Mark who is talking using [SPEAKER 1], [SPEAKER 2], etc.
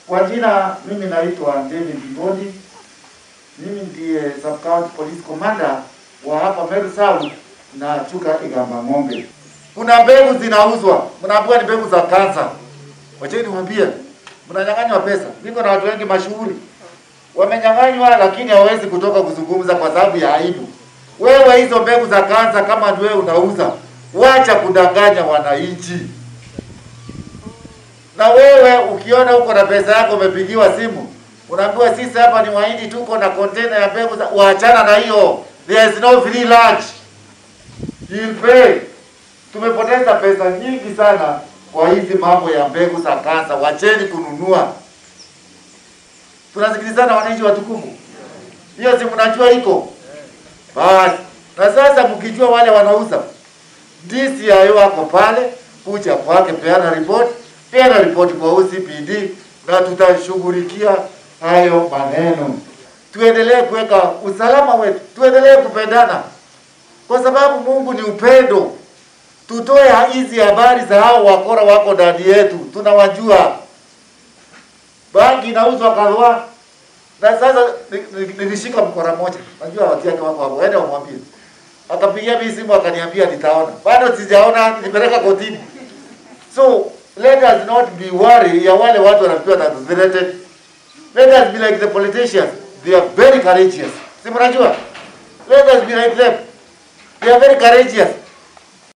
[SPEAKER 1] Kwa jina mimi naitwa David Mbodi. Mimi ndiye Sub County Police Commander wa hapa Meru South na Chuka Igamba Ng'ombe. Kuna mbegu zinauzwa, mnaambiwa ni mbegu za kansa. Wacheni niwaambie, mnanyang'anywa pesa. Niko na watu wengi mashuhuri wamenyang'anywa, lakini hawawezi kutoka kuzungumza kwa sababu ya aibu. Wewe hizo mbegu za kansa, kama ni wewe unauza, wacha kudanganya wananchi. Na wewe ukiona uko na pesa yako, umepigiwa simu, unaambiwa sisi hapa ni Wahindi, tuko na container ya mbegu za, waachana na hiyo. There is no free lunch. You'll pay. Tumepoteza pesa nyingi sana kwa hizi mambo ya mbegu za kansa. Wacheni kununua. Tunasikilizana wananchi watukufu, hiyo si mnajua iko basi. Na sasa mkijua wale wanauza, DCI wako pale, kuja kwake, peana ripoti, peana ripoti kwa OCPD na tutashughulikia hayo maneno. Tuendelee kuweka usalama wetu, tuendelee kupendana kwa sababu Mungu ni upendo. Tutoe hizi habari za hao wakora wako ndani yetu, tunawajua. Bangi inauzwa Karua, na sasa ni- ni- nilishika mkora moja, najua watu yake wako hapo, ende wamwambie. Akapigia mimi simu akaniambia nitaona, bado sijaona, nilipeleka kotini. So let us not be worried ya wale watu wanapewa that threatened. Let us be like the politicians, they are very courageous. Si mnajua? Let us be like them. They are very courageous.